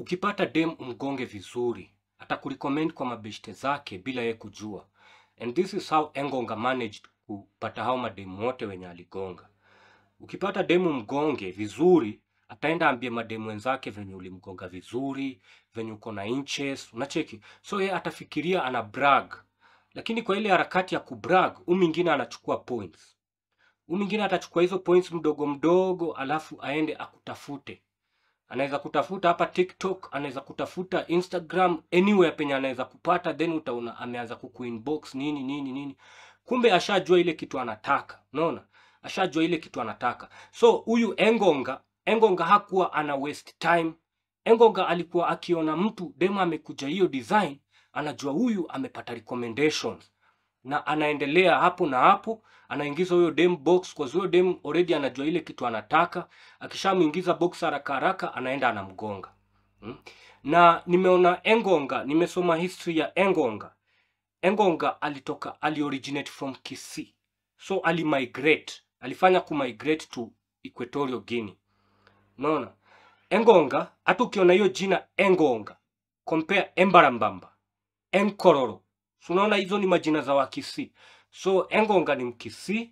ukipata dem umgonge vizuri atakurecommend kwa mabeshte zake bila ye kujua and this is how engonga managed kupata hao mademu wote wenye aligonga ukipata demu mgonge vizuri ataenda ambie mademu wenzake venye ulimgonga vizuri venye uko na inches unacheki so ye atafikiria ana brag lakini kwa ile harakati ya kubrag huyu mwingine anachukua points huyu mwingine atachukua hizo points mdogo mdogo alafu aende akutafute anaweza kutafuta hapa tiktok anaweza kutafuta instagram anywhere penye anaweza kupata then utaona ameanza kukuinbox nini nini nini kumbe ashajua ile kitu anataka unaona ashajua ile kitu anataka so huyu engonga engonga hakuwa ana waste time engonga alikuwa akiona mtu dema amekuja hiyo design anajua huyu amepata recommendations na anaendelea hapo na hapo anaingiza huyo dem box kwa huyo dem already anajua ile kitu anataka akishamuingiza box haraka haraka anaenda anamgonga hmm? na nimeona engonga nimesoma history ya engonga engonga alitoka alioriginate from kisii so alimigrate alifanya kumigrate to equatorial guinea unaona engonga hata ukiona hiyo jina engonga compare embarambamba enkororo so unaona hizo ni majina za wakisii so engonga ni mkisii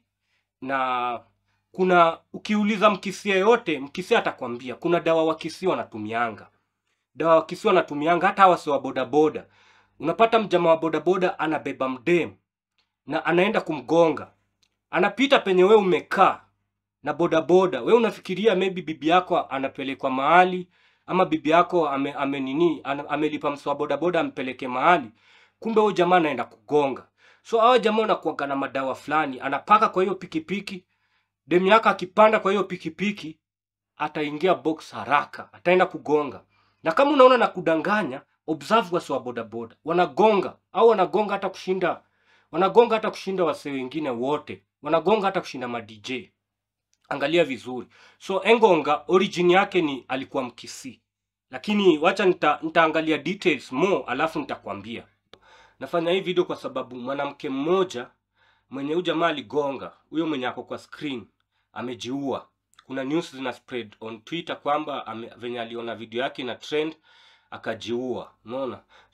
na kuna ukiuliza mkisii yeyote mkisii atakwambia kuna dawa wakisii wanatumianga dawa wakisii wanatumianga hata hawa si wa bodaboda unapata mjama wa bodaboda anabeba mdem na anaenda kumgonga anapita penye we umekaa na bodaboda we unafikiria maybe bibi yako anapelekwa mahali ama bibi yako ame, ame nini ana- amelipa msi wa bodaboda ampeleke mahali kumbe huyo jamaa anaenda kugonga so hawa jamaa wanakuaga na madawa fulani anapaka kwa hiyo pikipiki demu yako akipanda kwa hiyo pikipiki ataingia box haraka ataenda kugonga na kama unaona na kudanganya observe wasi wa bodaboda wanagonga au wanagonga hata kushinda wanagonga hata kushinda wasee wengine wote wanagonga hata kushinda madj angalia vizuri so engonga origin yake ni alikuwa mkisii lakini wacha nita, nitaangalia details more alafu nitakwambia nafanya hii video kwa sababu mwanamke mmoja mwenye huyu jamaa aligonga huyo mwenye ako kwa screen amejiua kuna news zina spread on twitter kwamba ame, venye aliona video yake na trend akajiua unaona